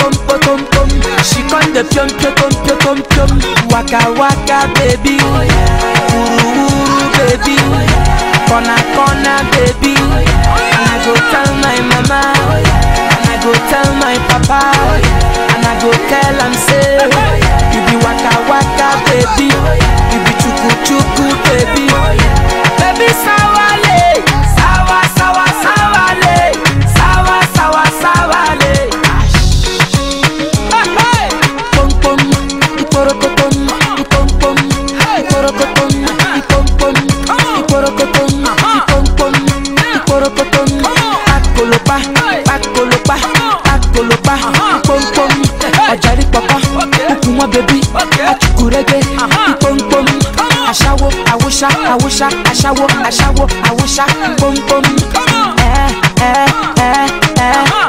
pom pom pom. She con the pium pium pium pium pium pium. Waka waka baby, uru uru baby, corner corner baby. And I go tell my mama, and I go tell my papa, and I go tell am say, you be waka waka baby, you be chuku chuku baby, baby sawale, sawa sawa sawale, sawa sawa sawale. Pom pom, iporokotom, ipom pom, iporokotom, ipom pom, iporokotom, ipom pom, iporokotom. Pakolopa, pakolopa, pakolopa, ipom pom. Ọ̀jàrí pọ̀pọ̀, kúkú wọn bẹ̀bí, achukurege, ipom pom. Aṣáwo, àwòṣá, àwòṣá, aṣáwo, aṣáwo, àwòṣá, pom pom. Ẹ ẹ ẹ ẹ